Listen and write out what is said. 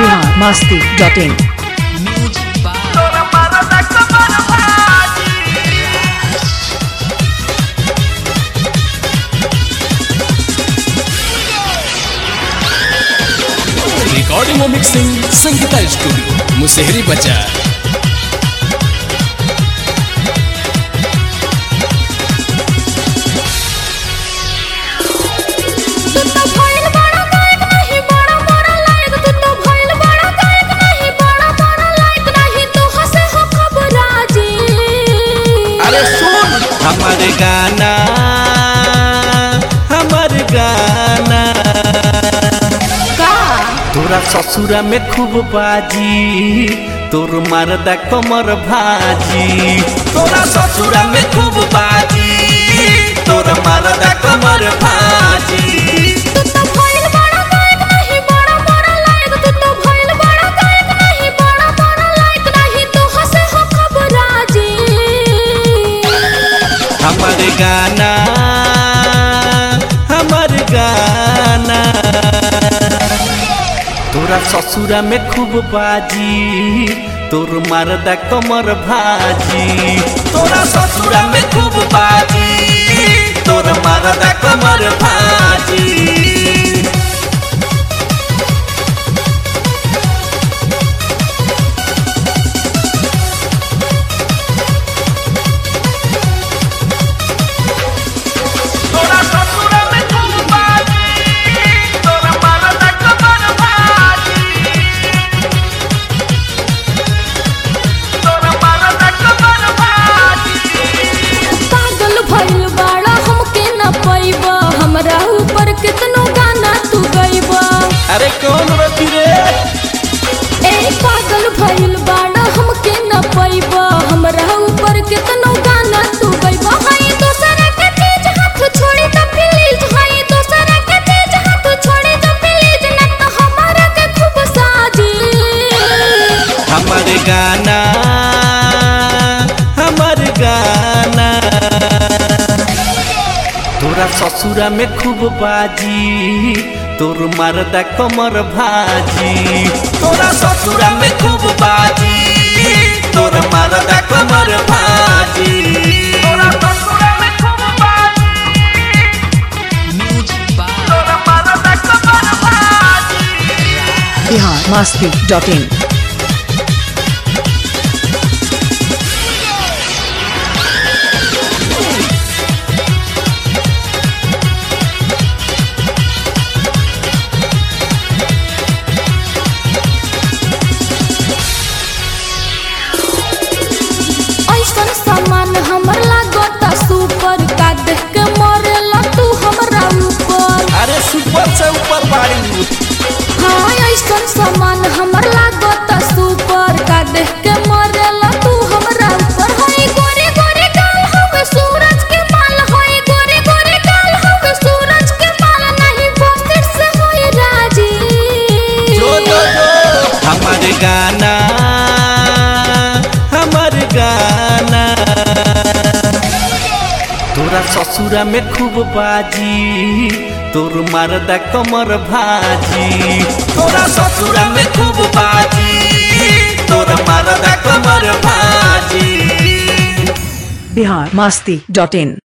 Bihar Masti dot in recording और mixing Sangeeta studio Musehri Bazaar तू तो भइल बड़ा गायक नाही बड़ा बड़ा लायक तू तो भइल बड़ा गायक नाही बड़ा बड़ा लायक नाही तू हंसे हो खबराजी अरे सुन हमारे गाना हमार गाना का तोरा ससुरा में खूब बाजी तोर मरदा कमर भाजी तोरा ससुरा में खूब बाजी तोर मरदा कमर भाजी तू तो भइल बड़ा गायक नाही बड़ा बड़ा लायक तू तो भइल बड़ा गायक नाही बड़ा बड़ा लायक नाही तू हंसे हो खबराजी हमारे गाना हमार गाना तोरा ससुरा में खूब बाजी तोर मरदा कमर भाजी तोरा ससुरा में खूब बाजी तोर मरदा कमर भाजी तोरा ससुरा में खूब बाजी तोरा मरदा कमर भाजी तोरा मरदा कमर भाजी पागल भइल बड़ा हमके न पैबा हमरा ऊपर कितनो गाना तू गइबा अरे कौन रति रे ए पागल भइल बाड़ा हमके न पैबा हमरा ऊपर कितनो गाना तू गइबा हाय दोसरा के चीज हाथ छोड़ी त प्लीज हाय दोसरा के चीज हाथ छोड़ी त प्लीज न त हमारा के खूब साजी हमारे गाना हमार गाना तोरा ससुरा में खूब बाजी तोर मरदा कमर भाजी तोरा ससुरा में खूब बाजी तोर मरदा कमर भाजी तोरा ससुरा में खूब बाजी तोर मरदा कमर भाजी बिहार मस्ती डॉट इन ऐसन सामान हमर लागत सुपर का देख के मरेला तू हमरा ऊपर अरे सुपर से ऊपर बाड़ी हाँ ऐसन सामान हमर लागत सुपर का देख के मरेला तू हमरा ऊपर हाय गोरे गोरे गाल हवे सूरज के माल हाय गोरे गोरे गाल हवे सूरज के माल नहीं बस्तर से होय राजी जो जो जो हमारे गाना हमार गाना तोरा ससुरा में खूब बाजी तोर मरदा कमर भाजी तोरा ससुरा में खूब बाजी तोर मरदा कमर भाजी बिहार मस्ती डॉट इन